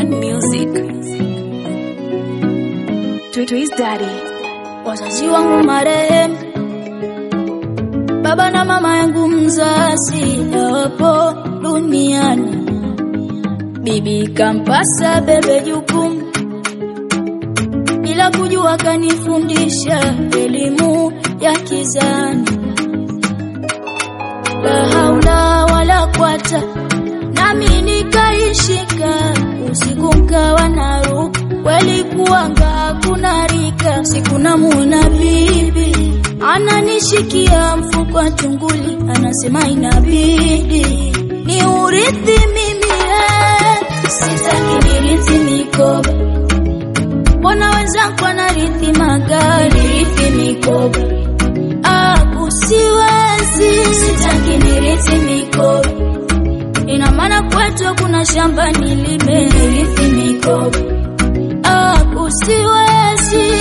One music. Twist Daddy. Wazazi wangu marehemu, baba na mama yangu mzazi hawapo duniani. Bibi kampasa bebe jukumu, bila kujua kanifundisha elimu ya kizani. La haula wala kwata, nami nikaishika, usiku nkawa naruka, kweli kuanga hakuna rika. Siku namuona bibi ananishikia mfuko wa tunguli, anasema inabidi ni urithi mimi, eh, sitaki nirithi mikoba Mbona wenzangu wanarithi magari, rithi mikoba aku siwezi, sitaki nirithi mikoba. Ina maana kwetu kuna shamba nilime, nirithi mikoba aku siwezi.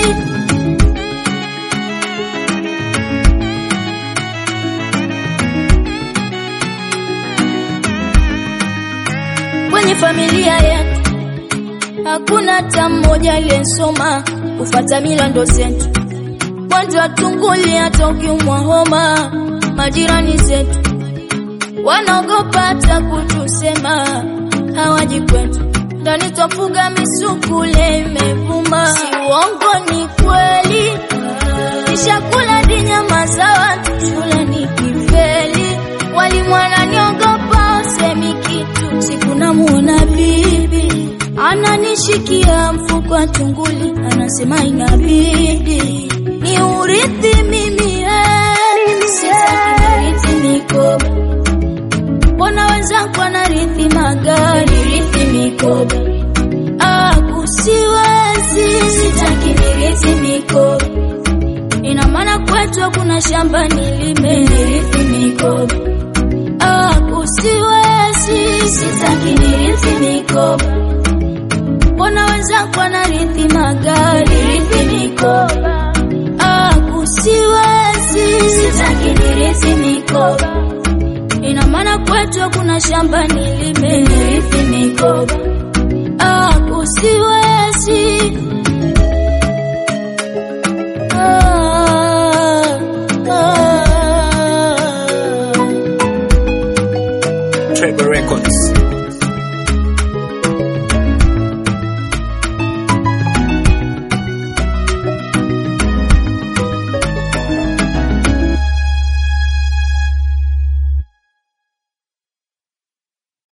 Kwenye familia yetu hakuna hata mmoja aliyesoma kufata mila ndo zetu. Kwanza tunguli, hata ukiumwa homa, majirani zetu wanaogopa hata kutusema, hawaji kwetu. Ndani twafuga misukule imevuma, si uongo, ni kweli. Nishakula di nyama za watu shule nikifeli, walimu wananiogopa, usemi kitu. Siku namuona bibi ananishikia mfuko wa tunguli, anasema inabidi ni urithi mimi, eh, sitaki nirithi mikoba. Mbona wenzangu wanarithi magari, rithi mikoba aku siwezi, sitaki nirithi mikoba. Ina maana kwetu hakuna shamba nilime, nirithi mikoba aku siwezi, sitaki nirithi mikoba Mbona wenzangu wanarithi magari, rithi mikoba aku siwezi, sitaki nirithi mikoba. Ina maana kwetu hakuna shamba nilime, nirithi mikoba aku siwezi. Ah, ah. Trevor Records.